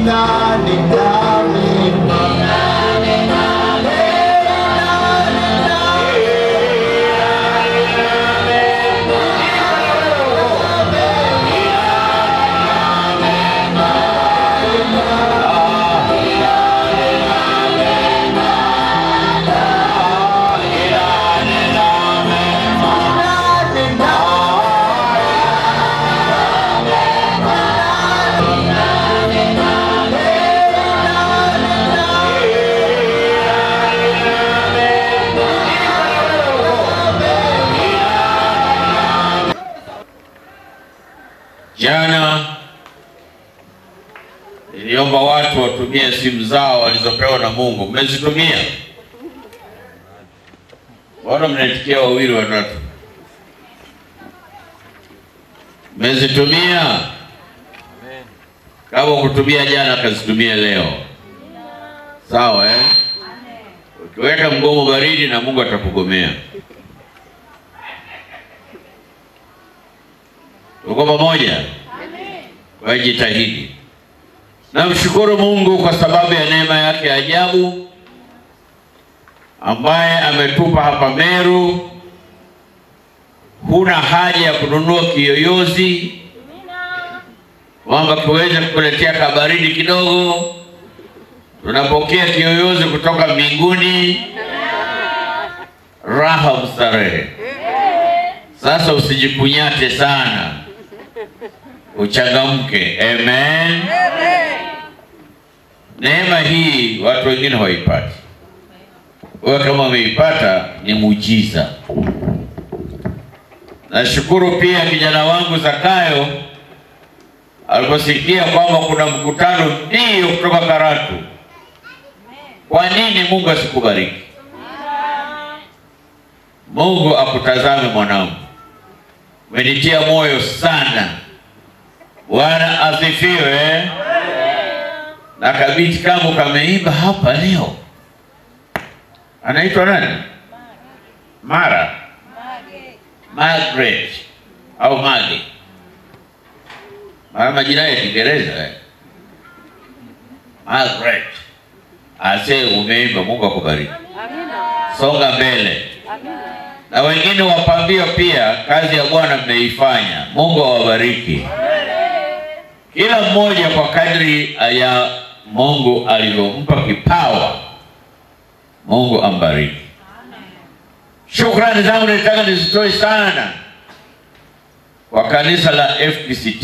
Jana niliomba watu watumie simu zao walizopewa na Mungu. Mmezitumia? Mbona mnaitikia wawili watatu? Mmezitumia? Kama kutumia jana, kazitumie leo, sawa eh? Ukiweka mgomo baridi, na Mungu atakugomea. Tuko pamoja? Kwa hiyo jitahidi. Namshukuru Mungu kwa sababu ya neema yake ya ajabu ambaye ametupa hapa Meru. Huna haja ya kununua kiyoyozi kwamba kiweze kukuletea kabaridi kidogo. Tunapokea kiyoyozi kutoka mbinguni, raha mstarehe. Sasa usijikunyate sana, uchangamke. Amen. Neema hii watu wengine hawaipati. Wewe kama umeipata ni muujiza. Nashukuru pia kijana wangu Zakayo aliposikia kwamba kuna mkutano ndio kutoka Karatu. Kwa nini Mungu asikubariki? Mungu akutazame mwanangu, umenitia moyo sana. Bwana asifiwe. Na kabiti kangu kameimba hapa leo, anaitwa nani? Mara Margaret au Mage, mara majina ya Kiingereza eh? Margaret ase, umeimba. Mungu akubariki, songa mbele na wengine wapambio pia, kazi ya Bwana mmeifanya. Mungu awabariki kila mmoja kwa kadri ya Mungu alivyompa kipawa. Mungu ambariki. Shukrani zangu nitaka nizitoe sana kwa kanisa la FPCT.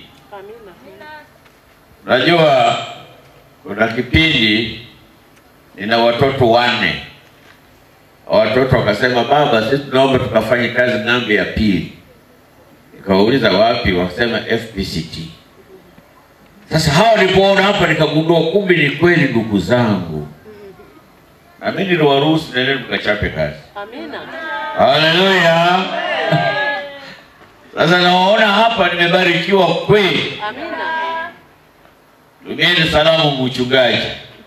Najua kuna kipindi nina watoto wanne watoto wakasema, baba, sisi tunaomba tukafanye kazi ng'ambo ya pili. Nikawauliza wapi? Wakasema FPCT. Sasa hawa nilipoona hapa nikagundua kumbe ni kweli, ndugu zangu, na mimi niliwaruhusu nendeni mkachape kazi. Haleluya! Sasa nawaona hapa nimebarikiwa kweli. Tumieni salamu mchungaji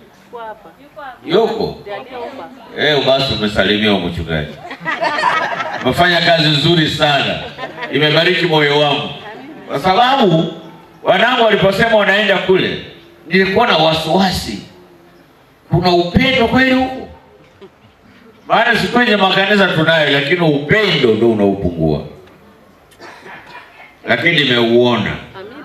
yuko Eh, basi umesalimiwa mchungaji. Umefanya kazi nzuri sana, imebariki moyo wangu, kwa sababu wanangu waliposema wanaenda kule, nilikuwa na wasiwasi, kuna upendo kweli huko? Maana si kwenye makanisa tunayo, lakini upendo ndio unaupungua, lakini nimeuona.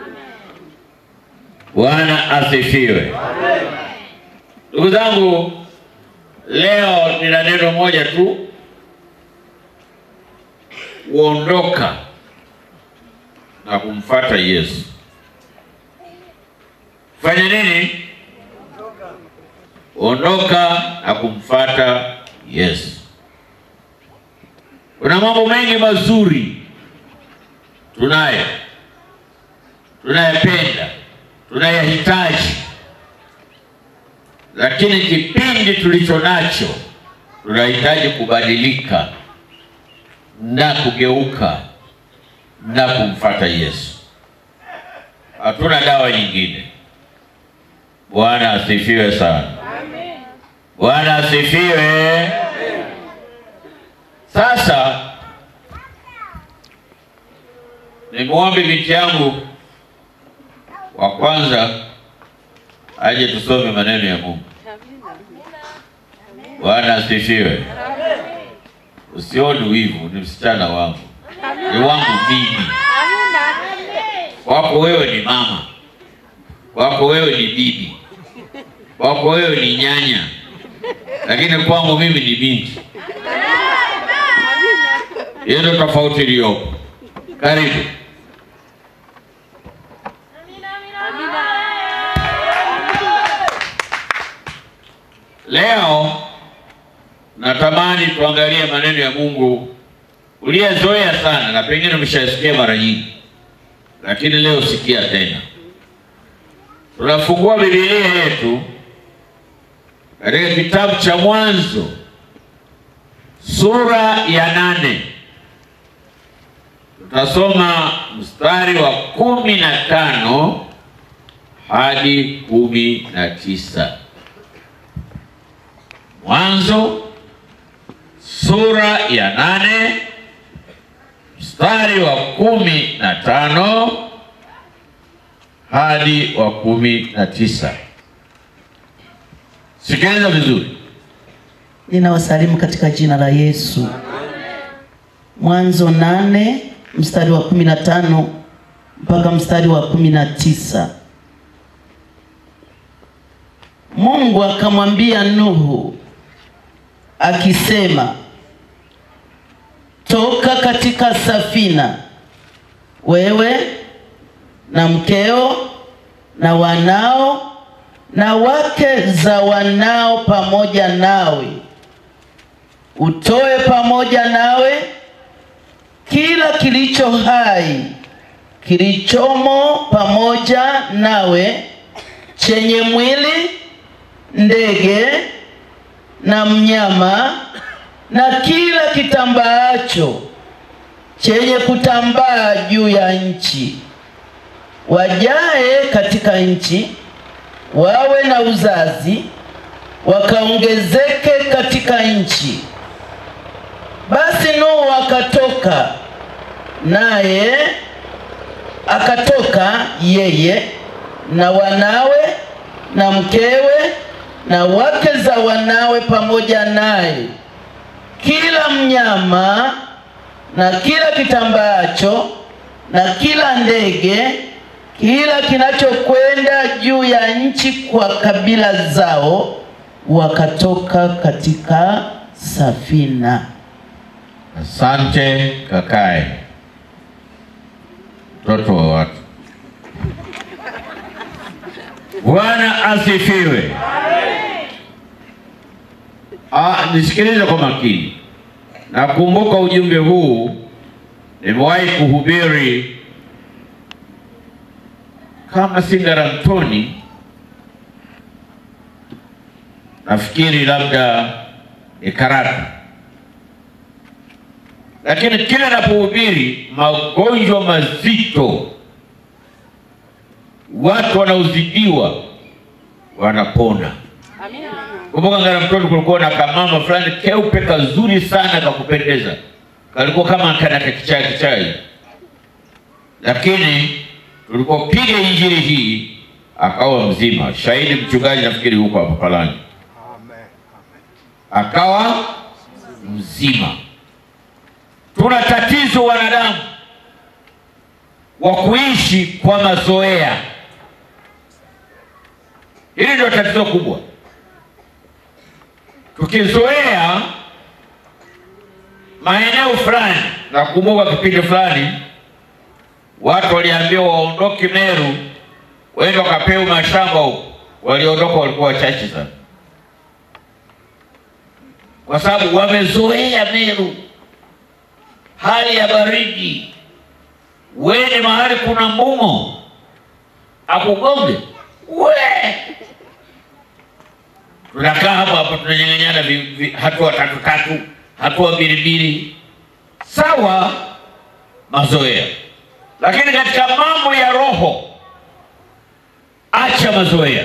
Bwana asifiwe. Ndugu zangu, leo nina neno moja tu, kuondoka na kumfata Yesu. Fanya nini? Ondoka na kumfata Yesu. Kuna mambo mengi mazuri tunayo, tunayapenda, tunayahitaji lakini kipindi tulicho nacho tunahitaji kubadilika na kugeuka na kumfata Yesu. Hatuna dawa nyingine. Bwana asifiwe sana. Bwana asifiwe. Sasa nimwombe binti yangu wa kwanza aje tusome maneno ya Mungu. Bwana asifiwe. Usioni wivu, ni msichana wangu, ni wangu mimi. Kwako wewe ni mama, kwako wewe ni bibi, kwako wewe ni nyanya, lakini kwangu mimi ni binti. Hiyo ndio tofauti iliyopo. Karibu. Leo natamani tuangalie maneno ya Mungu uliyezoea sana na pengine umeshasikia mara nyingi, lakini leo sikia tena. Tunafungua Biblia yetu katika kitabu cha Mwanzo sura ya nane tutasoma mstari wa kumi na tano hadi kumi na tisa. Mwanzo sura ya nane mstari wa kumi na tano hadi wa kumi na tisa. Sikiliza vizuri. Ninawasalimu katika jina la Yesu. Mwanzo nane mstari wa kumi na tano mpaka mstari wa kumi na tisa. Mungu akamwambia Nuhu akisema, toka katika safina, wewe na mkeo na wanao na wake za wanao pamoja nawe, utoe pamoja nawe kila kilicho hai kilichomo pamoja nawe, chenye mwili, ndege na mnyama, na kila kitambaacho chenye kutambaa juu ya nchi, wajae katika nchi wawe na uzazi wakaongezeke katika nchi. Basi Nuhu akatoka naye akatoka yeye na wanawe na mkewe na wake za wanawe pamoja naye, kila mnyama na kila kitambaacho na kila ndege kila kinachokwenda juu ya nchi kwa kabila zao, wakatoka katika safina. Asante kakae, mtoto wa watu. Bwana asifiwe. Ah, nisikilize kwa makini. Nakumbuka ujumbe huu nimewahi kuhubiri kama si Ngaramtoni, nafikiri labda ni Karatu, lakini kila napohubiri magonjwa mazito, watu wanaozidiwa wanapona. Kumbuka Ngaramtoni kulikuwa na kamama fulani keupe kazuri sana kakupendeza, kalikuwa kama kana kakichai kichai, lakini tulipopiga injili hii akawa mzima. Shahidi mchungaji, nafikiri huko hapa Palani, akawa mzima. Tuna tatizo wanadamu wa kuishi kwa mazoea. Hili ndio tatizo kubwa. Tukizoea maeneo fulani, nakumbuka kipindi fulani watu waliambiwa waondoke Meru waende wakapewa mashamba huko, waliondoka walikuwa wachache sana, kwa sababu wamezoea Meru, hali ya baridi. Wende mahali kuna mbumo akugonge we, tunakaa hapo hapo tunanyang'anyana vi- vi- hatua tatu tatu, hatua mbili mbili, sawa, mazoea lakini katika mambo ya roho acha mazoea.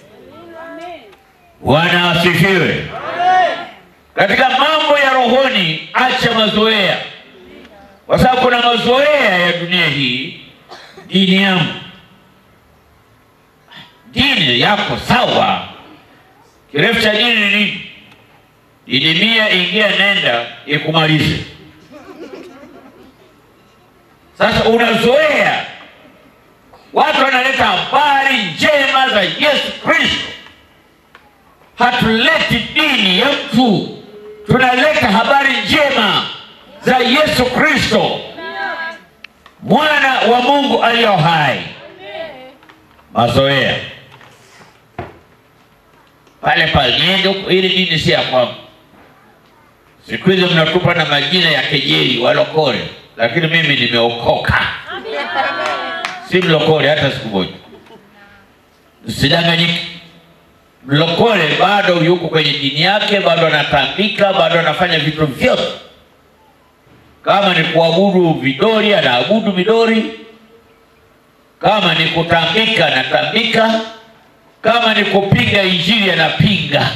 Bwana asifiwe. Katika mambo ya rohoni acha mazoea, kwa sababu kuna mazoea ya dunia hii. Dini yangu, dini yako sawa. Kirefu cha dini ni nini? Dini mia, ingia nenda, ikumalize. Sasa unazoea, watu wanaleta habari njema za Yesu Kristo. Hatuleti dini ya mtu, tunaleta habari njema za Yesu Kristo, mwana wa Mungu aliyo hai. Mazoea pale pale, niende huko, ili dini si ya kwangu. Siku hizi mnatupa na majina ya kejeli walokole, lakini mimi nimeokoka, si mlokole hata siku moja. Msidanganyike, mlokole bado yuko kwenye dini yake, bado anatambika, bado anafanya vitu vyote. Kama ni kuabudu vidori, anaabudu vidori. Kama ni kutambika, anatambika. Kama ni kupinga injili, anapinga.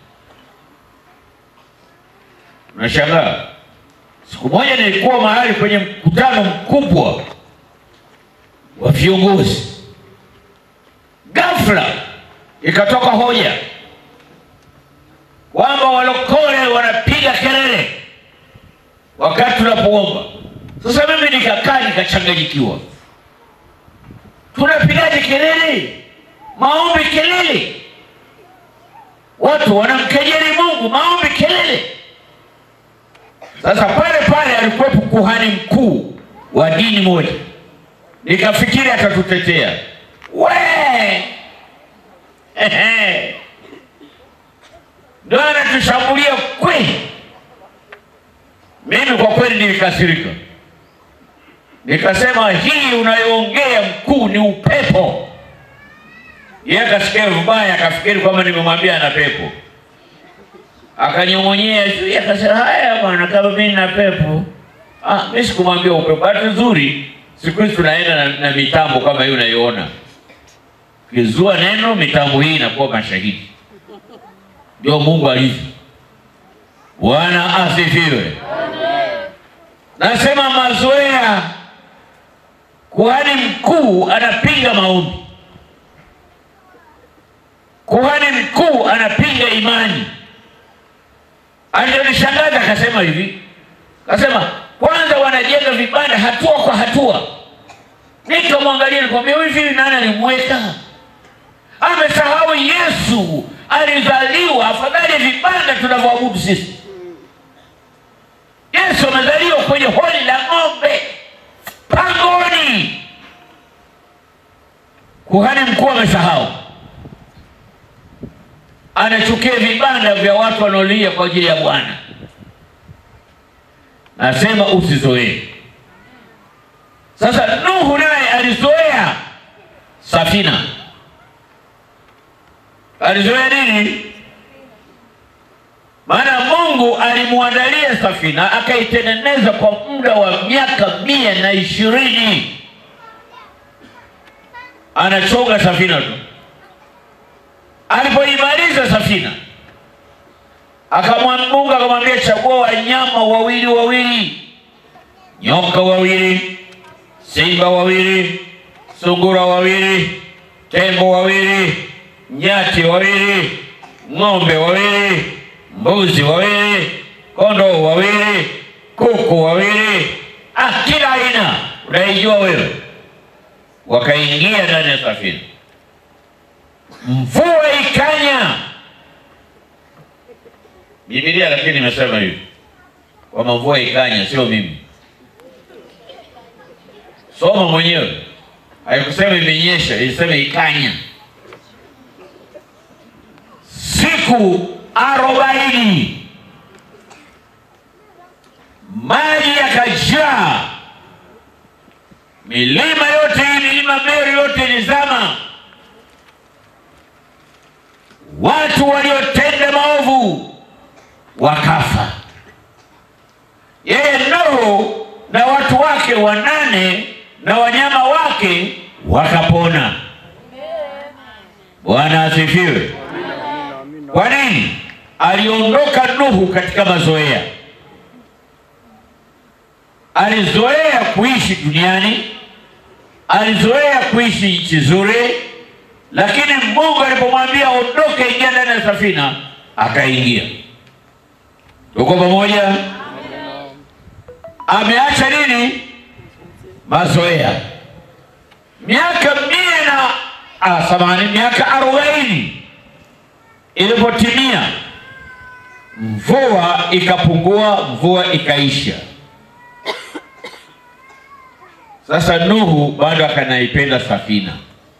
Unashangaa, siku moja nilikuwa mahali kwenye mkutano mkubwa wa viongozi, ghafla ikatoka hoja kwamba walokole wanapiga kelele wakati tunapoomba. Sasa mimi nikakaa nikachanganyikiwa, tunapigaje kelele? Maombi kelele, watu wanamkejeli Mungu, maombi kelele. Sasa pale pale alikuwepo kuhani mkuu wa dini moja, nikafikiri atatutetea. We Ehe. ndio anatushambulia kweli. Mimi kwa kweli nilikasirika, nikasema hii unayoongea mkuu ni upepo. Yeye akasikia vibaya, akafikiri kwamba nimemwambia ana pepo, akanyong'onyea juu, akasema haya bwana, kama mimi nina pepo. Ah, mimi sikumwambia upepo. Bahati nzuri siku hizi tunaenda na, na mitambo kama hii unaiona, kizua neno mitambo hii inakuwa mashahidi. Ndio Mungu alivyo. Bwana asifiwe. Nasema mazoea, kuhani mkuu anapinga maombi, kuhani mkuu anapinga imani. Alionishangaza akasema hivi, akasema kwanza wanajenga vibanda hatua kwa hatua. Nikamwangalia nikamwambia, hivi nani alimweka? Amesahau Yesu alizaliwa, afadhali vibanda tunavyoabudu sisi. Yesu amezaliwa kwenye holi la ng'ombe pangoni. Kuhani mkuu amesahau, anachukia vibanda vya watu wanaolia kwa ajili ya Bwana. Nasema usizoee. Sasa Nuhu naye alizoea safina. Alizoea nini? Maana Mungu alimwandalia safina akaitengeneza kwa muda wa miaka mia na ishirini. Anachonga safina tu. Alipoimaliza safina, akamwambia Mungu akamwambia, chagua wanyama wawili wawili, nyoka wawili, simba wawili, sungura wawili, tembo wawili, nyati wawili, ng'ombe wawili mbuzi wawili, kondoo wawili, kuku wawili, ah, kila aina unaijua wewe. Wakaingia ndani ya safina, mvua ikanya. Biblia lakini imesema hivi kwamba mvua ikanya, sio mimi. Soma mwenyewe, haikusema imenyesha, ilisema ikanya. siku arobaini maji yakajaa, milima yote hii, milima Meru yote ilizama. Watu waliotenda maovu wakafa. Yeye Nuhu na watu wake wanane na wanyama wake wakapona. Bwana asifiwe. Kwa nini? Aliondoka Nuhu katika mazoea. Alizoea kuishi duniani, alizoea kuishi nchi nzuri, lakini Mungu alipomwambia ondoke, ingia ndani ya safina, akaingia. Tuko pamoja? Ameacha nini? Mazoea. Miaka mia na ah, samahani, miaka arobaini ilipotimia, mvua ikapungua, mvua ikaisha. Sasa Nuhu bado akanaipenda safina,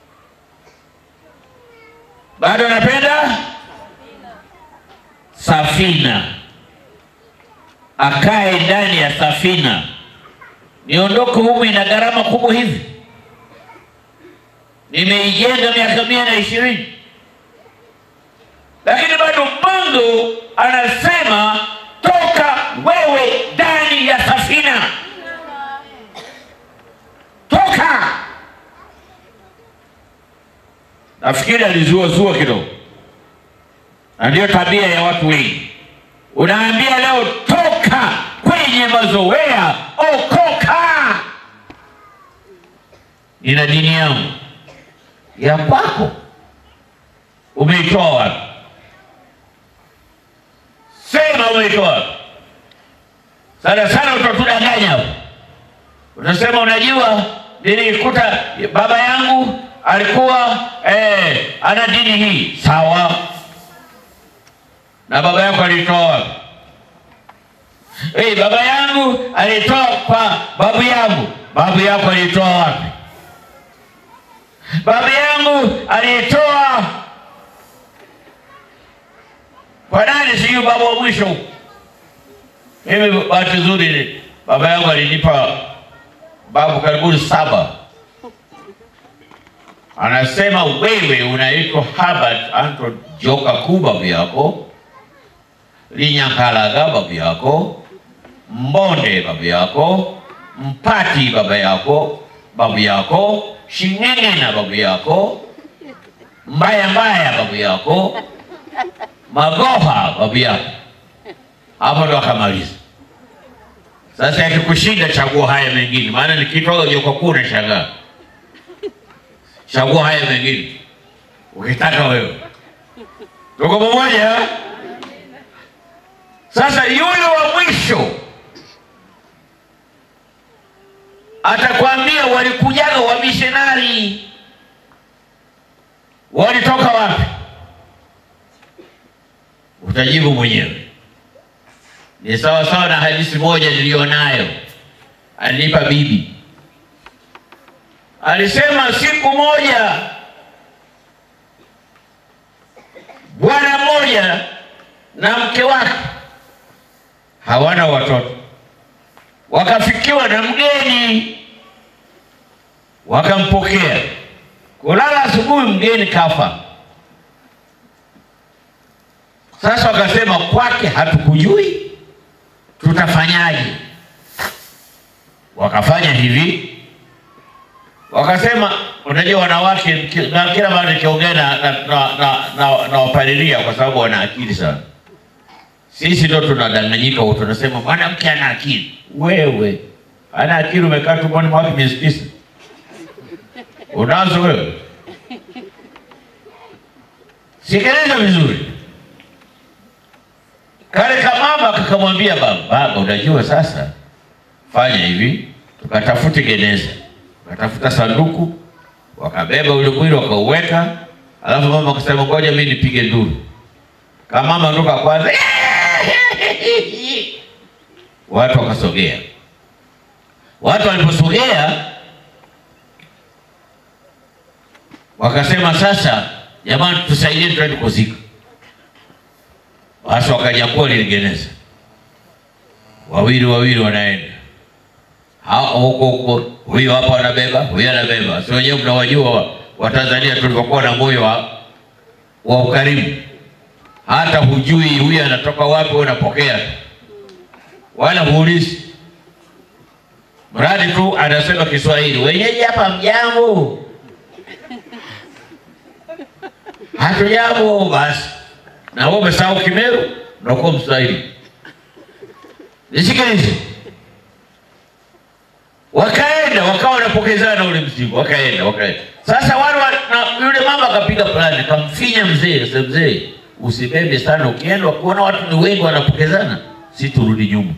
bado anapenda safina, akae ndani ya safina. Niondoke humu, ina gharama kubwa hivi, nimeijenga miaka mia na ishirini, lakini bado Mungu anasema toka wewe ndani ya safina toka. Nafikiri alizua zua kidogo, na ndiyo tabia ya watu wengi. Unaambia leo toka kwenye mazoea, okoka. Nina dini yangu ya kwako, umeitoa wapi? Sema umeitoa wapi? Sana sana utatudanganya hapo Unasema unajua, nilikuta baba yangu alikuwa eh, ana dini hii. Sawa, na baba yako alitoa wapi? Eh, baba yangu alitoa kwa babu yangu. Babu yako alitoa wapi? Baba yangu alitoa kwa nani? Sijui baba wa mwisho. Mimi bahati nzuri baba yangu alinipa babu karibuni saba. Anasema wewe unaitwa Herbert Anton Joka Kuu babu yako, Linyankalaga babu yako, Mbonde babu yako, Mpati baba yako babu yako, Shing'eng'ena babu yako, Mbaya Mbaya babu yako, Magoha babu yako. Hapo ndo akamaliza. Sasa yakikushinda chagua haya mengine, maana nikitoa joka kuu unashangaa. Chagua haya mengine ukitaka wewe. Tuko pamoja? Sasa yule wa mwisho atakwambia walikujaga wamishonari, walitoka wapi? Utajibu mwenyewe. Ni sawa sawa na hadithi moja niliyonayo, alinipa bibi, alisema siku moja bwana mmoja na mke wake hawana watoto, wakafikiwa na mgeni, wakampokea. Kulala asubuhi, mgeni kafa. Sasa wakasema kwake hatukujui tutafanyaje? Wakafanya hivi, wakasema, unajua wanawake, na kila mara nikiongea na na, na, na, na, na wapalilia kwa sababu wana akili sana. Sisi ndo tunadanganyika, tunasema mwanamke ana akili. Wewe ana akili, umekaa tumboni mwake miezi tisa, unazo wewe? Sikiliza vizuri. Kale kamama kakamwambia baba, baba, unajua sasa, fanya hivi, tukatafute geneza, tukatafuta sanduku, wakabeba ule mwili wakauweka, alafu mama akasema ngoja mimi nipige nduru. Kama mama nduka kwanza, watu wakasogea. Watu waliposogea wakasema, sasa jamani, tusaidie, twende kuzika. Basi wakanyakua lile geneza, wawili wawili wanaenda huko huko, huyo hapa anabeba, huyo anabeba. Si wenyewe mnawajua Watanzania tulivyokuwa na moyo wa, wa ukarimu, hata hujui huyu anatoka wapi, unapokea tu, wala huulizi, mradi tu anasema Kiswahili, wenyeji hapa mjambo, hatujambo basi na wewe umesahau Kimeru na uko Mswahili. Nisikilize, wakaenda wakaenda wakawa wanapokezana ule mzigo, wakaenda wakaenda. Sasa wale wa, na yule mama akapiga plani, akamfinya mzee, akasema mzee, usibebe sana, ukienda kuona watu ni wengi wanapokezana, si turudi nyuma.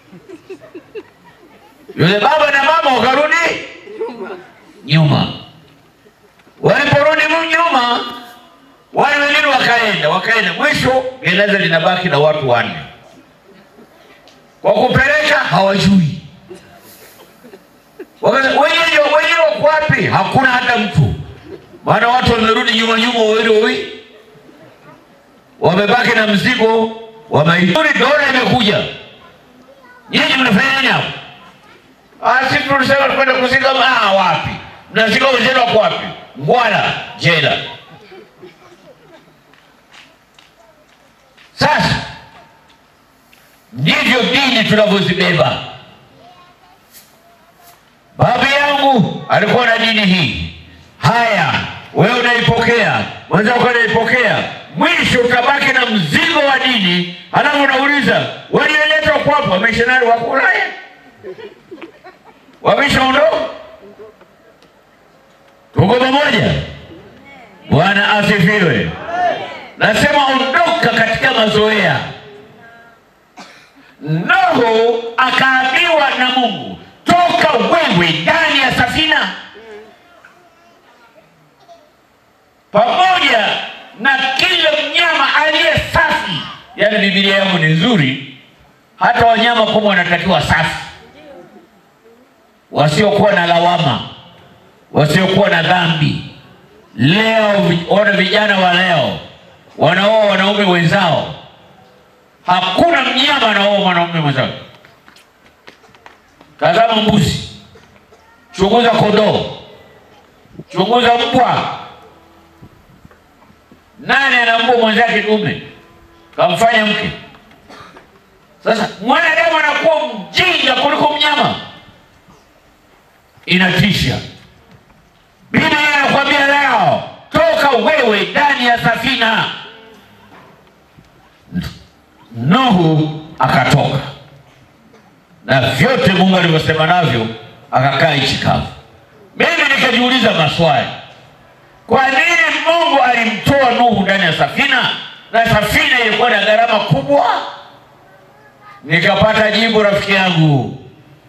Yule baba na mama wakarudi nyuma. Waliporudi nyuma, wale wengine wakaenda wakaenda, mwisho gereza linabaki na watu wanne, kwa kupeleka hawajui Wakasema wenyeji wenyewe wako wapi? Hakuna hata mtu, maana watu wamerudi nyuma nyuma, wawili wawili, wamebaki na mzigo wa maiti. Dola imekuja, nyinyi mnafanya nini hapo? Ah, sisi tulisema tukwenda kuzika. Ah, wapi? Mnazika wenzenu wako wapi? Ngwala jela. Sasa ndivyo dini tunavyozibeba. Baba yangu alikuwa na dini hii. Haya, wewe unaipokea, mwenzako anaipokea, mwisho utabaki na mzigo wa dini. Halafu unauliza walioleta kwapo wamishonari wako Ulaya, wameshaondoka. Tuko pamoja? Bwana asifiwe. Nasema ondoka katika mazoea. Nuhu akaambiwa na Mungu toka wewe ndani ya safina pamoja na kila mnyama aliye safi. Yaani Biblia yangu ni nzuri, hata wanyama kumbe wanatakiwa safi, wasiokuwa na lawama, wasiokuwa na dhambi. Leo ona vijana wa leo wanaoa wanaume wenzao, hakuna mnyama anaoa mwanaume mwenzao. Tazama mbuzi, chunguza kondoo, chunguza mbwa. Nani anambua mwenzake dume kamfanya mke? Sasa mwanadamu anakuwa mjinga kuliko mnyama, inatisha. Biblia inakwambia leo, toka wewe ndani ya safina. Nuhu akatoka na vyote Mungu alivyosema navyo, akakaa nchi kavu. Mimi nikajiuliza maswali, kwa nini Mungu alimtoa Nuhu ndani ya safina na safina ilikuwa na gharama kubwa? Nikapata jibu, rafiki yangu.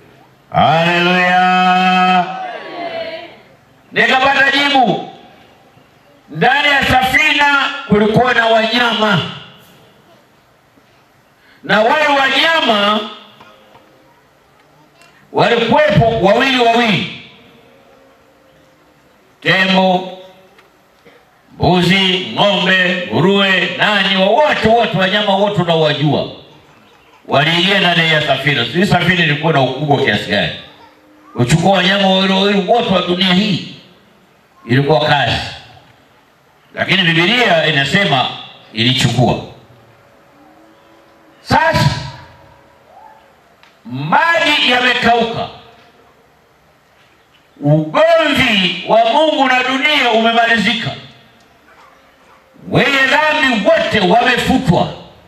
Haleluya! Nikapata jibu, ndani ya safina kulikuwa na wanyama, na wale wanyama walikuwepo wawili wawili, tembo, mbuzi, ng'ombe, nguruwe, nani, wote wote, wanyama wote unaowajua waliingia ndani ya safina. Sijui safina ilikuwa na ukubwa kiasi gani, uchukua wanyama wawili wawili wote wa dunia hii, ilikuwa kazi, lakini Biblia inasema ilichukua. Sasa maji yamekauka, ugomvi wa Mungu na dunia umemalizika, wenye dhambi wote wamefutwa.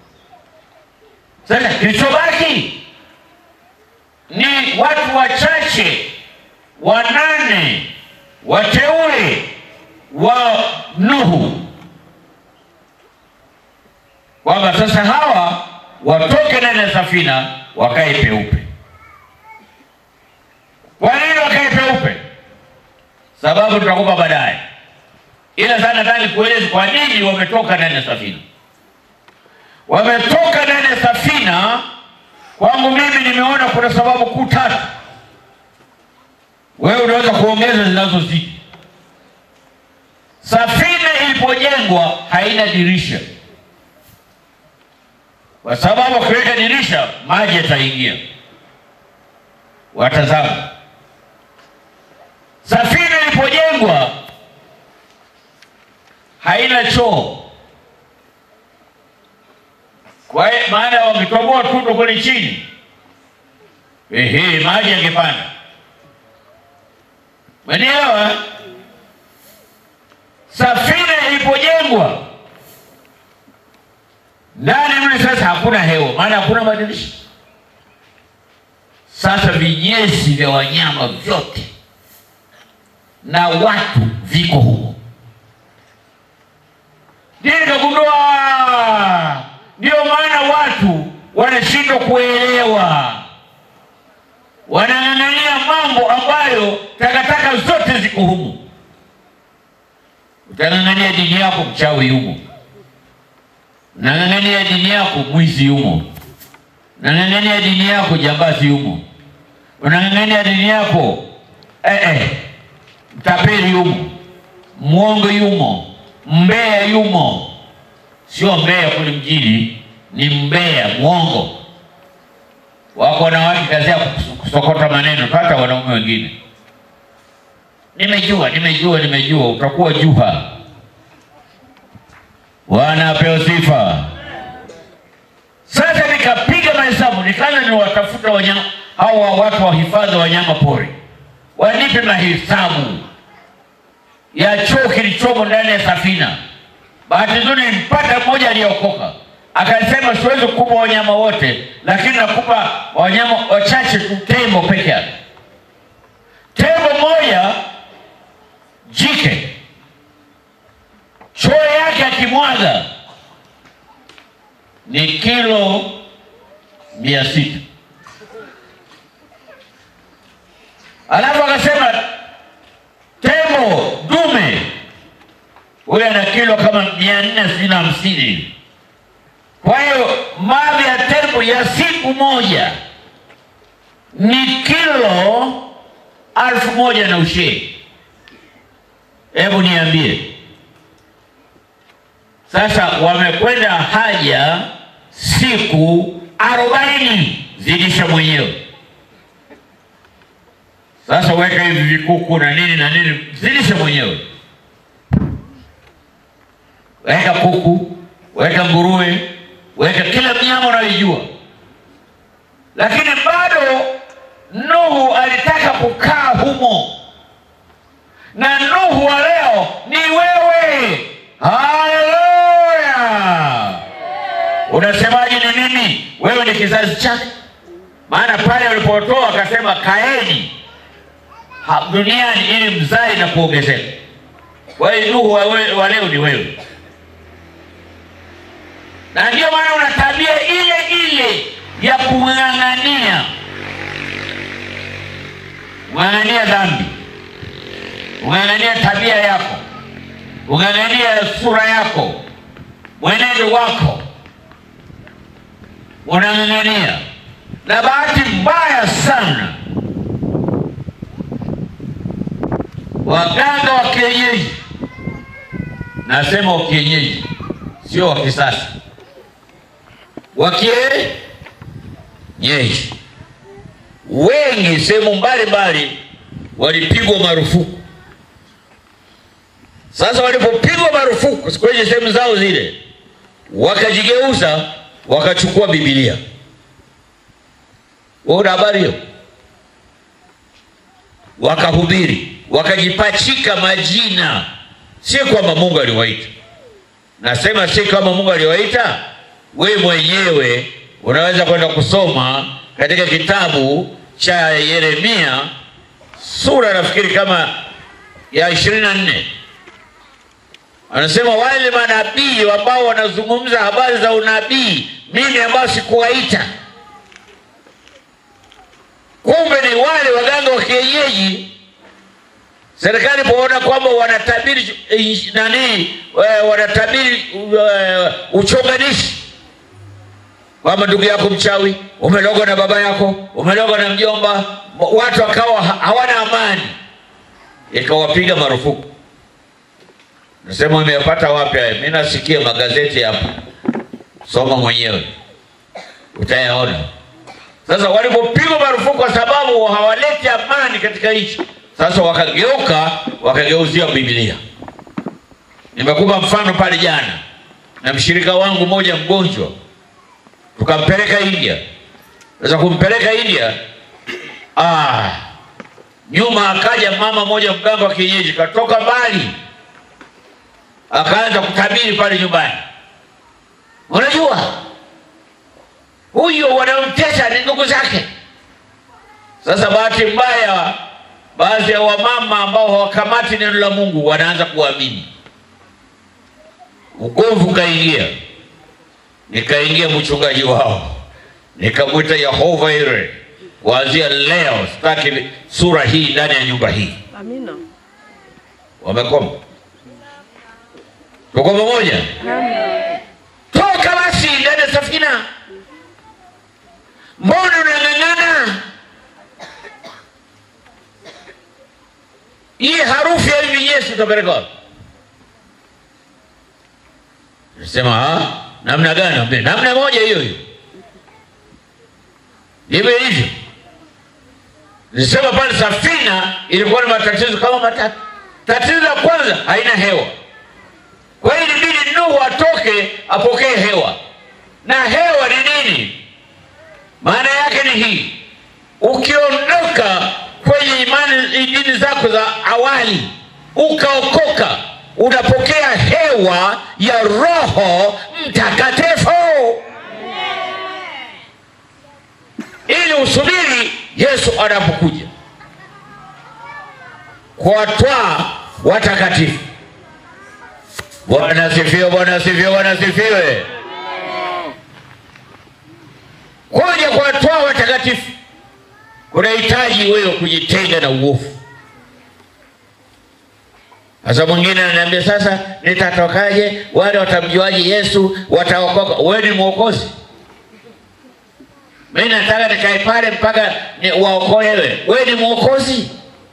Sasa kilichobaki ni watu wachache wanane wateule wa Nuhu, kwamba sasa hawa watoke ndani ya safina wakae peupe. Kwa nini wakae peupe? Sababu tutakupa baadaye, ila sana nataka nikueleze kwa nini wametoka ndani ya safina. Wametoka ndani ya safina, kwangu mimi nimeona kuna sababu kuu tatu. Wewe unaweza kuongeza zinazozidi. Safina ilipojengwa haina dirisha kwa sababu akiweka dirisha maji yataingia. Watazama, safina ilipojengwa haina choo, kwa hiyo maana wametoboa tundu kule chini, ehe, maji yangepanda. Manielewa? Safina ilipojengwa ndani mle sasa hakuna hewa, maana hakuna madirisha. Sasa vinyesi vya wanyama vyote na watu viko humo. Ndiyo nikagundua, ndiyo maana watu wanashindwa kuelewa, wanang'ang'ania mambo ambayo takataka zote ziko humo. Utang'ang'ania dini yako, mchawi yumo. Nang'ang'ania dini yako, mwizi yumo. Nang'ang'ania dini yako, jambazi yumo. Unang'ang'ania dini yako, eh, eh, mtapeli yumo, mwongo yumo, mbea yumo. Sio mbea kule mjini, ni mbea mwongo. Wako wanawake kazi ya kusokota maneno, hata wanaume wengine. Nimejua, nimejua, nimejua, utakuwa juha. Bwana apewe sifa. Sasa nikapiga mahesabu, nikaanza niwatafuta wanyama hawa watu wa hifadhi wa wanyama pori wanipe mahesabu ya choo kilichomo ndani ya safina. Bahati nzuri nimpata mmoja aliyeokoka, akasema siwezi kukupa wanyama wote, lakini nakupa wanyama wachache tu, tembo peke yake. Tembo moja jike, choo yake akimwaga ni kilo mia sita. Alafu akasema tembo dume huyo ana kilo kama mia nne sitini na hamsini. Kwa hiyo mavi ya tembo ya siku moja ni kilo alfu moja na ushee. Hebu niambie sasa, wamekwenda haja siku arobaini, zidisha mwenyewe. Sasa weka hivi vikuku na nini na nini, zidisha mwenyewe. Weka kuku, weka nguruwe, weka kila mnyama unayoijua, lakini bado Nuhu alitaka kukaa humo, na Nuhu wa leo ni wewe. Haleluya! Unasemaje? Ni nini? Wewe ni kizazi chake, maana pale walipotoa akasema kaeni ha- duniani ili mzae na kuongezeka. Kwa hiyo Nuhu wa we- wa leo ni wewe, na ndio maana una tabia ile ile ya kung'ang'ania ung'ang'ania dhambi, ung'ang'ania tabia yako, ung'ang'ania sura yako, mwenendo wako unang'ang'ania, na bahati mbaya sana waganga wa kienyeji, nasema wa kienyeji, sio wa kisasa, wa kienyeji wengi sehemu mbalimbali walipigwa marufuku. Sasa walipopigwa marufuku kwenye sehemu zao zile, wakajigeuza wakachukua Biblia. Wewe una habari hiyo? Wakahubiri, wakajipachika majina, si kwamba Mungu aliwaita. Nasema si kama Mungu aliwaita, we mwenyewe unaweza kwenda kusoma katika kitabu cha Yeremia sura nafikiri kama ya ishirini na nne anasema wale manabii ambao wanazungumza habari za unabii, mimi ambao sikuwaita. Kumbe ni wale waganga wa kienyeji. Serikali poona kwamba wanatabiri eh, nani, eh, wanatabiri eh, uchonganishi kwamba ndugu yako mchawi, umelogwa na baba yako, umelogwa na mjomba, watu wakawa ha- hawana amani, ikawapiga marufuku. Nasema umeyapata wapi haya? Mimi nasikia magazeti hapa, soma mwenyewe utayaona. Sasa walipopigwa marufuku kwa sababu hawaleti amani katika nchi, sasa wakageuka wakageuzia Biblia. Nimekupa mfano pale jana na mshirika wangu mmoja mgonjwa tukampeleka India. Sasa kumpeleka India, ah, nyuma akaja mama moja mganga wa kienyeji katoka mbali, akaanza kutabiri pale nyumbani. Unajua huyo wanaomtesa ni ndugu zake, Sasa bahati mbaya, baadhi ya wamama ambao hawakamati neno la Mungu wanaanza kuamini. Ugomvi ukaingia, nikaingia mchungaji wao, nikamwita Yehova Ire, kuanzia leo sitaki sura hii ndani ya nyumba hii. Amina. Wamekoma, tuko pamoja. Toka basi ndani ya safina, mbona unang'ang'ana? Hii harufu ya hivi Yesu utapeleka wapi? Nasema ah, namna gani? Ambia, namna moja hiyo hiyo, ndivyo hivyo. Nisema pale safina ilikuwa na matatizo kama matatu. Tatizo la kwanza haina hewa, kwa hiyo ilibidi Nuhu atoke apokee hewa. Na hewa ni nini? Maana yake ni hii, ukiondoka kwenye imani dini zako za awali ukaokoka, unapokea hewa ya Roho Mtakatifu ili usubiri Yesu anapokuja kuwatwaa watakatifu. Bwana asifiwe, Bwana asifiwe, Bwana asifiwe. Kuja kuwatwaa watakatifu kunahitaji wewe kujitenga na uovu. Sasa mwingine ananiambia sasa, nitatokaje? Wale watamjuaje Yesu? Wataokoka? Wewe ni mwokozi. Mimi nataka nikae pale mpaka ni waokolewe. Wewe ni mwokozi.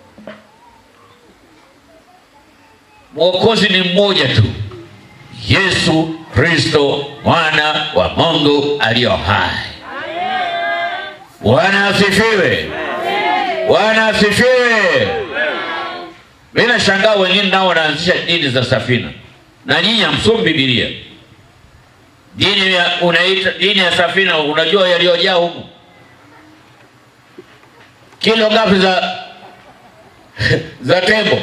Mwokozi ni mmoja tu, Yesu Kristo mwana wa Mungu aliyo hai. Bwana asifiwe, Bwana asifiwe. Mimi nashangaa wengine nao wanaanzisha dini za safina, na nyinyi hamsomi Biblia. Dini ya unaita dini ya safina, unajua yaliyojaa huku kilo ngapi za za tembo?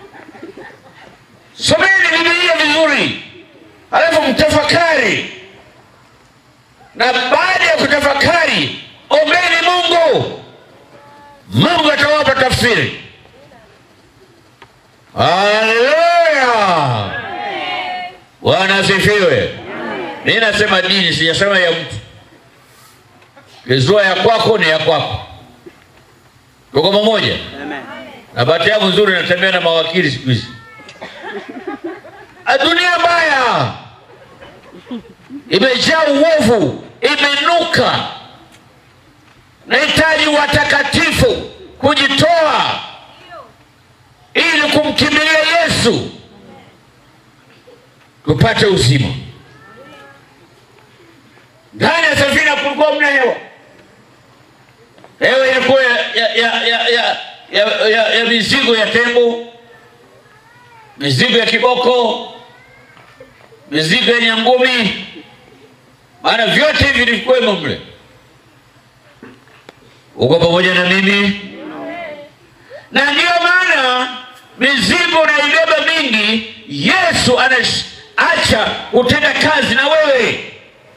Someni Biblia vizuri, alafu mtafakari, na baada ya kutafakari, ombeni Mungu. Mungu atawapa tafsiri. Haleluya! Bwana asifiwe. Mimi nasema dini, sijasema ya mtu. Kizua ya kwako ni ya kwako. Tuko pamoja? Na bahati yangu nzuri, natembea na mawakili siku hizi. Dunia mbaya imejaa uovu, imenuka. Nahitaji watakatifu kujitoa ili kumkimbilia Yesu tupate uzima. Ndani ya safina kulikuwa mna hewa, hewa ilikuwa ya, ya, ya, ya, ya, ya, ya, ya mizigo ya tembo, mizigo ya kiboko, mizigo ya nyangumi, maana vyote hivi vilikuwemo mle. Uko pamoja na mimi? Na ndiyo maana mizigo unaibeba mingi, Yesu anaacha kutenda kazi na wewe,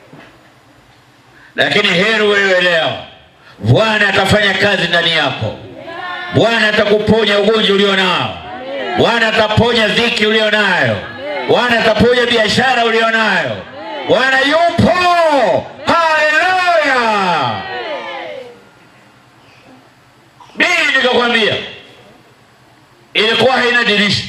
lakini heri wewe leo, Bwana atafanya kazi ndani yako. Bwana atakuponya ugonjwa ulio nao. Bwana ataponya dhiki ulio nayo. Bwana ataponya biashara ulio nayo. Bwana yupo. Haleluya! Mimi nikakwambia ilikuwa haina dirisha.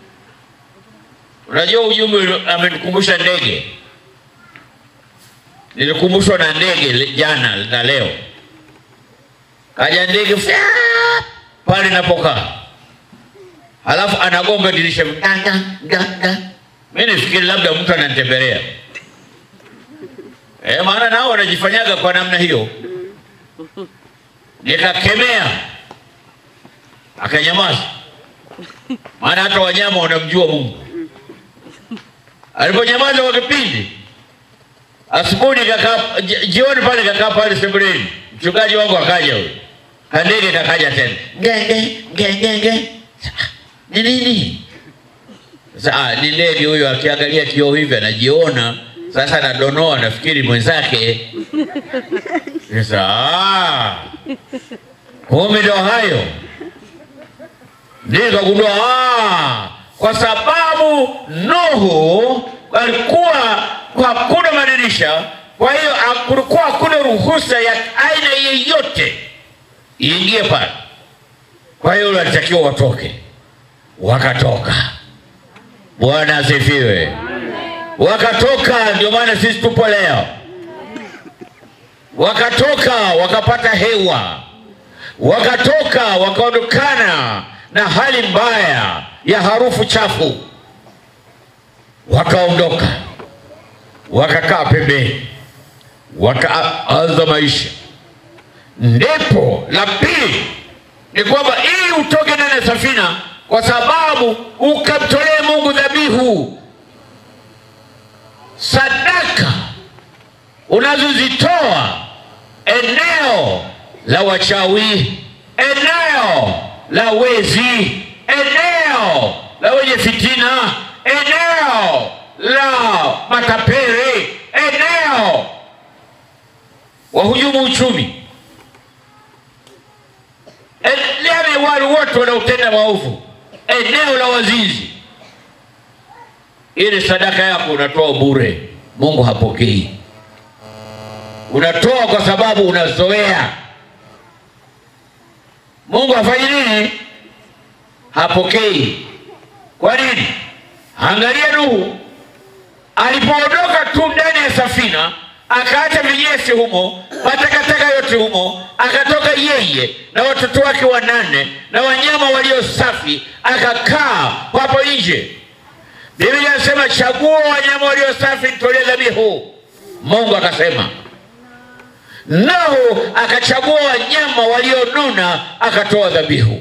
Unajua ujumbe amenikumbusha ndege. Nilikumbushwa na ndege le- jana na leo. Kaja ndege fya pale napokaa, halafu anagonga dirisha ganga ganga. Mimi nifikiri labda mtu ananitembelea eh, maana nao wanajifanyaga kwa namna hiyo. Nikakemea, akanyamaza, maana hata wanyama wanamjua Mungu. Aliponyamaza kwa kipindi, asubuhi nikakaa, ji- jioni pale nikakaa pale sebuleni, mchungaji wangu akaja huyo, kandege kakaja tena, ngenge ngenge nge, ni nini? Sasa ah, ni ndege huyo, akiangalia kioo hivi anajiona sasa, anadonoa, nafikiri mwenzake. Sasa ah, Kumbe ndio hayo. Nikagundua ah, kwa sababu Nuhu alikuwa hakuna madirisha, kwa hiyo kulikuwa hakuna ruhusa ya aina yeyote iingie pale. Kwa hiyo walitakiwa watoke, wakatoka. Bwana asifiwe. Wakatoka, ndio maana sisi tupo leo. Wakatoka wakapata hewa, wakatoka wakaondokana na hali mbaya ya harufu chafu, wakaondoka wakakaa pembeni, wakaanza maisha. Ndipo la pili ni kwamba ili utoke ndani ya safina, kwa sababu ukamtolee Mungu dhabihu, sadaka unazozitoa eneo la wachawi, eneo la wezi, eneo la wenye fitina, eneo la matapeli, eneo wahujumu uchumi, yale wale wote wanaotenda maovu, eneo la wazinzi. Ile sadaka yako unatoa bure, Mungu hapokei. Unatoa kwa sababu unazoea. Mungu hafanyi nini? Hapokei. Kwa nini? Angalia Nuhu alipoondoka tu ndani ya safina, akaacha vinyesi humo, matakataka yote humo, akatoka yeye na watoto wake wanane na wanyama walio safi, akakaa hapo nje. Biblia inasema chagua wanyama walio safi, nitolee dhabihu. Mungu akasema Nuhu akachagua wanyama walionona akatoa dhabihu.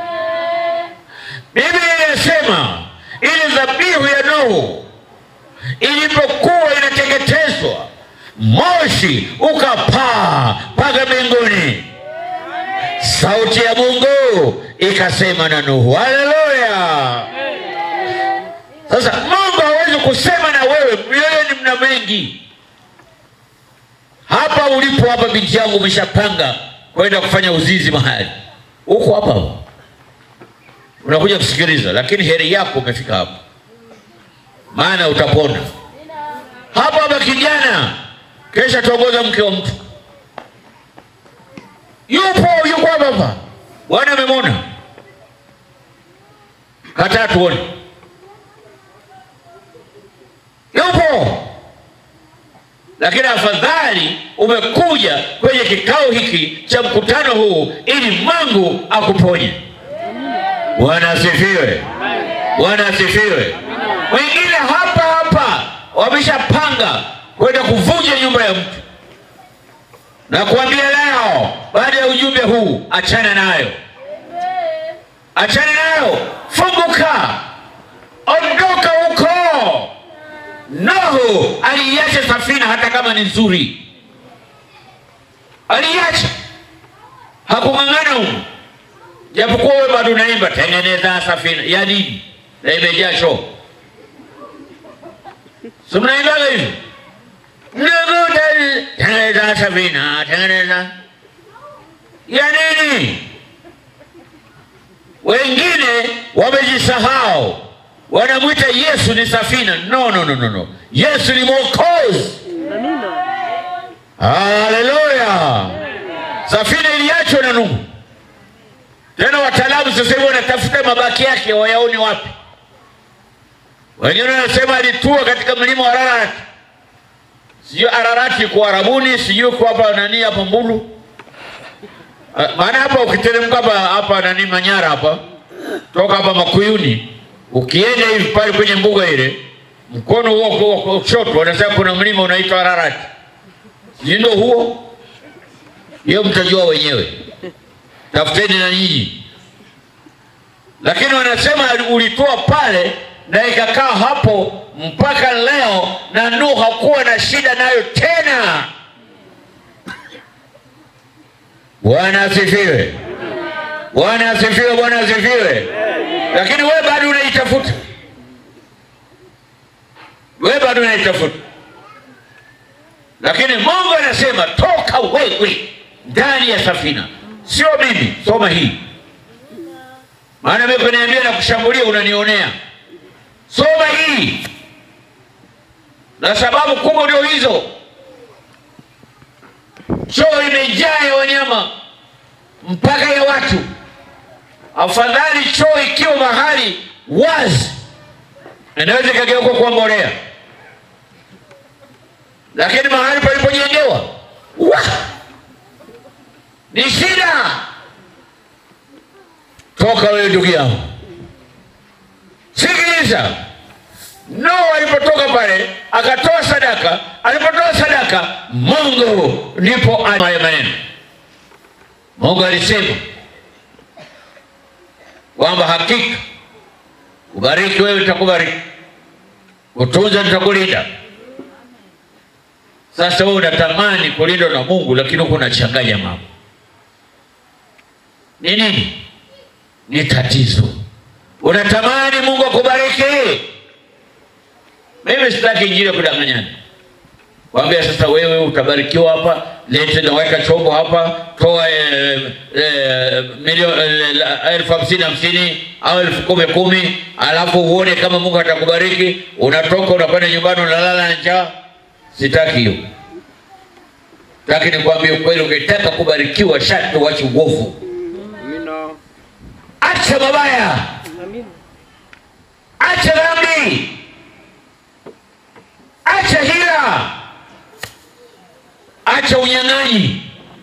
Biblia inasema ile dhabihu ya Nuhu ilipokuwa inateketezwa, moshi ukapaa mpaka mbinguni. Sauti ya Mungu ikasema na Nuhu. Haleluya! Sasa Mungu hawezi kusema na wewe, mioyoni mna mengi hapa ulipo hapa, binti yangu, umeshapanga kwenda kufanya uzinzi mahali huko hapa, unakuja kusikiliza, lakini heri yako umefika hapa, maana utapona hapa hapa. Kijana kesha tongoza mke wa mtu, yupo yuko hapa hapa, Bwana amemwona, kataa tuone, yupo lakini afadhali umekuja kwenye kikao hiki cha mkutano huu ili Mungu akuponye. Bwana asifiwe, Bwana asifiwe. Wengine hapa hapa wameshapanga kwenda kuvunja nyumba ya mtu, na kuambia leo, baada ya ujumbe huu, achana nayo, achana nayo, funguka, ondoka huko. Nuhu aliiacha safina hata kama ni nzuri, aliiacha, hakung'ang'ana huko, japokuwa wewe bado unaimba tengeneza safina ya nini na imejaa choo, si mnaimbaga hivyo? Mnaguta tengeneza safina, tengeneza ya nini? Wengine wamejisahau wanamwita Yesu ni safina. No, no, no, no, no. Yesu ni mwokozi. Haleluya! Safina iliachwa na Nuhu. Tena wataalamu sasa hivi wanatafuta mabaki yake wayaone wapi. Wengine wanasema alitua katika mlima wa Ararat, sijui Ararati kwa Arabuni, sijui kwa hapa nani hapa Mbulu. Maana hapa ukiteremka hapa hapa nani Manyara hapa toka hapa Makuyuni ukienda hivi pale kwenye mbuga ile, mkono huo wa kushoto wanasema kuna mlima unaitwa Ararati, sijui ndio huo. Hiyo mtajua wenyewe, tafuteni na nyinyi. Lakini wanasema ulitoa pale na ikakaa hapo mpaka leo, na Nuhu hakuwa na shida nayo tena. Bwana asifiwe, Bwana asifiwe, Bwana asifiwe. Lakini wewe bado unaitafuta, wewe bado unaitafuta. Lakini Mungu anasema toka wewe ndani ya safina, sio mimi. Soma hii, maana mimi kuniambia na kushambulia unanionea. Soma hii, na sababu kubwa ndio hizo. Choo imejaa ya wanyama mpaka ya watu. Afadhali choo ikiwa mahali wazi, inaweza ikageuka kuwa mbolea, lakini mahali palipojengewa wa ni shida. Toka wewe ndugu yangu, sikiliza. Noa alipotoka pale akatoa sadaka, alipotoa sadaka, Mungu ndipo haya maneno. Mungu alisema kwamba hakika ubariki wewe nitakubariki, utunza nitakulinda. Sasa wewe unatamani kulindwa na Mungu, lakini huko unachanganya mambo. Ni nini? Ni tatizo. Unatamani Mungu akubariki. Mimi sitaki injili ya kudanganyana, kwambia sasa wewe utabarikiwa hapa, lete na weka chombo hapa, toa eh, eh, milioni eh, elfu hamsini hamsini au elfu kumi kumi, alafu uone kama Mungu atakubariki. Unatoka unakwenda nyumbani unalala na njaa. Sitaki hiyo. Sitaki nikwambie ukweli, ukitaka kubarikiwa sharti uache uovu, Amina. acha mabaya, acha dhambi, acha hila, acha unyang'anyi.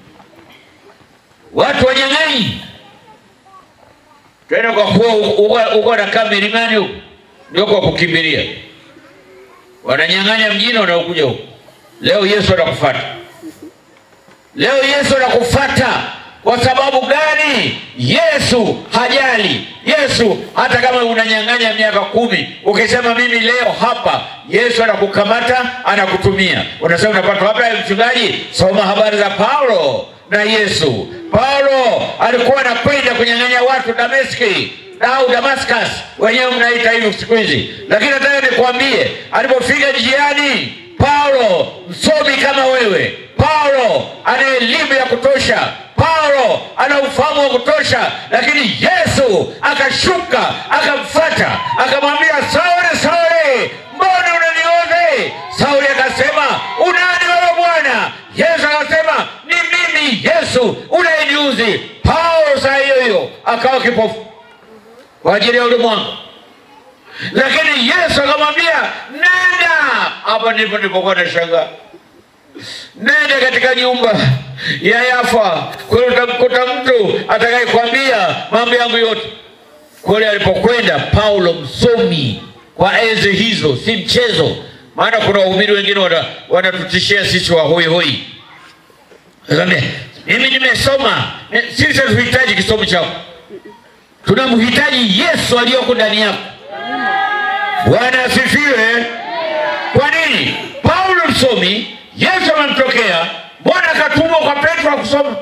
Watu wanyang'anyi tena, kwa kuwa uko- uko nakaa milimani huko, ndio kwa kukimbilia, wananyang'anya mjini, wanaokuja huko. Leo Yesu anakufuata, leo Yesu anakufuata. Kwa sababu gani? Yesu hajali. Yesu hata kama unanyang'anya miaka kumi, ukisema mimi leo hapa, Yesu anakukamata anakutumia. Unasema unapata wapi hayo mchungaji? Soma habari za Paulo na Yesu. Paulo alikuwa anakwenda kunyang'anya watu Dameski au Damascus, wenyewe mnaita hivyo siku hizi, lakini nataka nikwambie, alipofika njiani, Paulo msomi kama wewe, Paulo ana elimu ya kutosha, Paulo ana ufahamu wa kutosha, lakini Yesu akashuka akamfuata, akamwambia Sauli, Sauli, mbona unanioze? Sauli akasema unani wewe Bwana? Yesu akasema ni mimi Yesu unayeniuzi. Paulo saa hiyo hiyo akawa kipofu kwa ajili ya ulimwengu, lakini Yesu akamwambia nenda. Hapa ndipo nilipokuwa nashangaa nenda katika nyumba ya Yafa, kule utamkuta mtu atakayekwambia mambo yangu yote. Kule alipokwenda Paulo, msomi kwa enzi hizo, si mchezo. Maana kuna wahubiri wengine wana- wanatutishia sisi wa hoi hoi, Akamwambia, mimi nimesoma. Eh, Sisi hatuhitaji kisomo chako, tunamhitaji Yesu aliyoko ndani yako. Bwana asifiwe. Kwa nini? Paulo msomi, Yesu amemtokea, mbona akatumwa kwa Petro akusoma?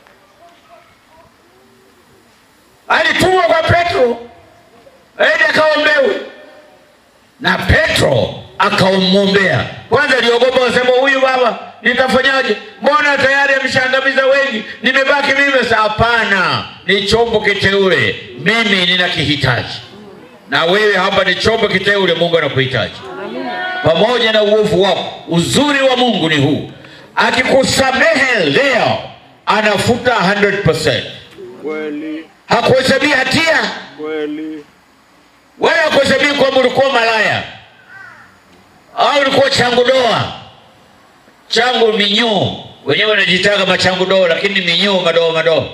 Alitumwa kwa Petro aende akaombewe, na Petro akamwombea. Kwanza aliogopa, wasema huyu baba nitafanyaje? Mbona tayari ameshaangamiza wengi, nimebaki mimi sasa. Hapana, ni chombo kiteule, mimi ninakihitaji, na wewe hapa ni chombo kiteule, Mungu anakuhitaji pamoja na uovu wako. Uzuri wa Mungu ni huu, akikusamehe leo anafuta 100%, Kweli, hakuhesabia hatia kweli. wala hakuhesabia kwamba ulikuwa malaya au ulikuwa changu doa. Changu minyoo, wenyewe wanajitaka machangu doa, lakini ni minyoo madoa madoa.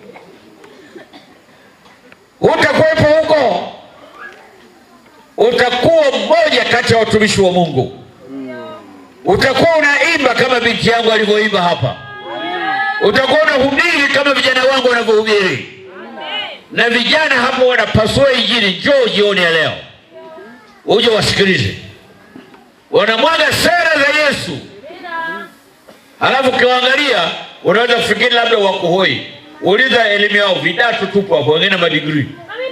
Utakuwepo huko, utakuwa mmoja kati ya watumishi wa Mungu. Utakuwa unaimba kama binti yangu alivyoimba hapa, utakuwa unahubiri kama vijana wangu wanavyohubiri na vijana hapo wanapasua injili. Njoo jioni ya leo uje wasikilize, wanamwaga sera za Yesu, halafu ukiwaangalia unaweza kufikiri labda wako hoi. Uliza elimu yao, vidatu tupo hapo, wengine madigrii.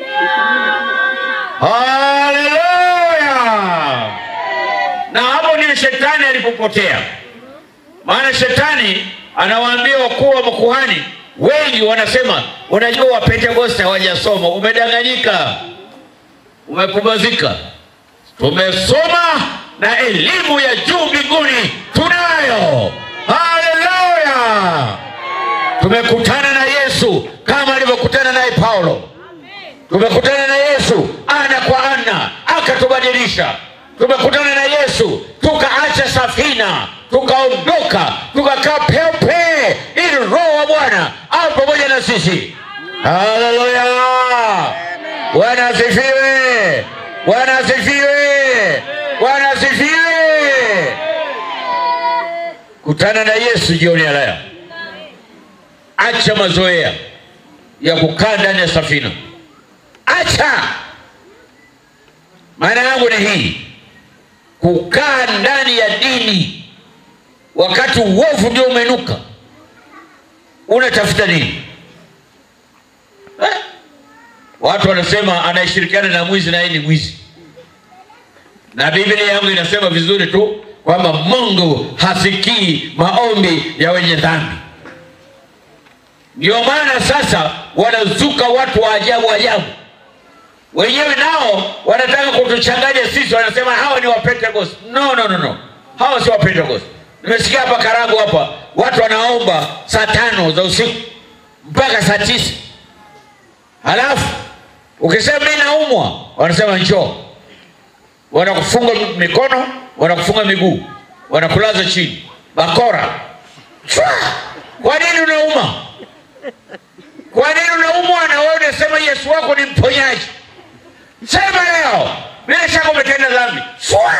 Haleluya! Na hapo ndio shetani alipopotea, maana shetani anawaambia wakuu wa makuhani wengi wanasema unajua wapentekoste hawajasoma umedanganyika umepumazika tumesoma na elimu ya juu mbinguni tunayo haleluya tumekutana na yesu kama alivyokutana naye paulo tumekutana na yesu ana kwa ana akatubadilisha tumekutana na yesu tukaacha safina tukaondoka tukakaa peupe ili roho wa bwana au pamoja na sisi haleluya bwana asifiwe bwana asifiwe bwana asifiwe kutana na yesu jioni ya leo acha mazoea ya kukaa ndani ya safina acha maana yangu ni hii kukaa ndani ya dini wakati uovu ndio umenuka unatafuta nini eh? watu wanasema anayeshirikiana na mwizi na yeye ni mwizi na biblia yangu inasema vizuri tu kwamba mungu hasikii maombi ya wenye dhambi ndio maana sasa wanazuka watu wa ajabu ajabu wenyewe nao wanataka kutuchanganya sisi wanasema hawa ni wapentekost no, no, no, no. hawa si wapentekost nimesikia hapa karagu hapa watu wanaomba saa tano za usiku mpaka saa tisa halafu ukisema mi naumwa wanasema njoo wanakufunga mikono wanakufunga miguu wanakulaza chini bakora Chwa! kwa nini unauma kwa nini unaumwa na wewe unasema yesu wako ni mponyaji sema leo bila shaka umetenda dhambi Chwa!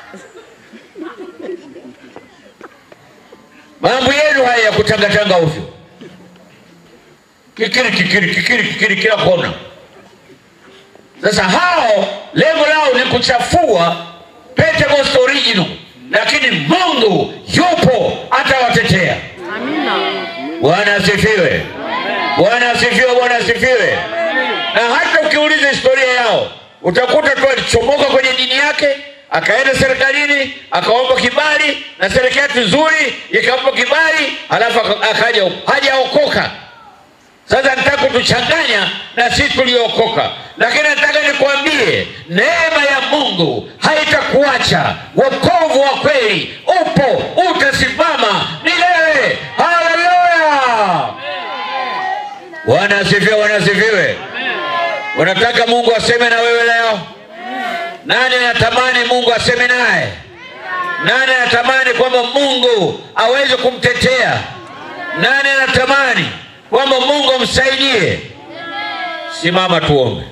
mambo yenu haya ya kutangatanga ovyo kikiri kikiri kikiri kikiri kila kona sasa hao lengo lao ni kuchafua Pentecost original, lakini Mungu yupo atawatetea. Bwana asifiwe, Bwana asifiwe, Bwana asifiwe. Na hata ukiuliza historia yao utakuta tu alichomoka kwenye dini yake akaenda serikalini akaomba kibali na serikali nzuri ikampa kibali, halafu aka- akaja hajaokoka. Sasa nataka kutuchanganya na sisi tuliookoka, lakini nataka nikwambie neema ya Mungu haitakuacha. Wokovu wa kweli upo, utasimama milele. Haleluya! Bwana asifiwe, Bwana asifiwe. Unataka Mungu aseme na wewe leo? Nani anatamani Mungu aseme naye? Nani anatamani kwamba Mungu aweze kumtetea? Nani anatamani kwamba Mungu amsaidie? Simama tuombe,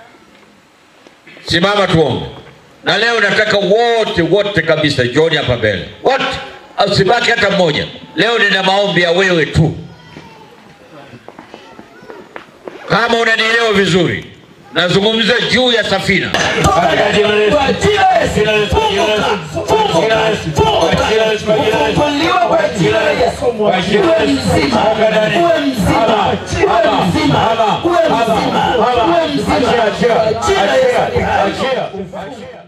simama tuombe. Na leo nataka wote wote kabisa, jioni hapa mbele, wote, usibaki hata mmoja. Leo nina maombi ya wewe tu, kama unanielewa vizuri. Nazungumza juu ya safina. Katika jina la Yesu. Kwa jina la Yesu. Jina la Yesu. Jina la Yesu. Funguka, Jina la Yesu. funguka, Kwa jina la Yesu. Kwa jina la Yesu. funguliwa kwa jina la Yesu. Kwa jina la Uwe Yesu. mzima, Toka ndani. uwe mzima, Haba. uwe Haba. mzima, Haba. uwe Haba. mzima, Haba. uwe mzima. Achia, achia. Kwa jina la Yesu. Achia. Achia. Achia.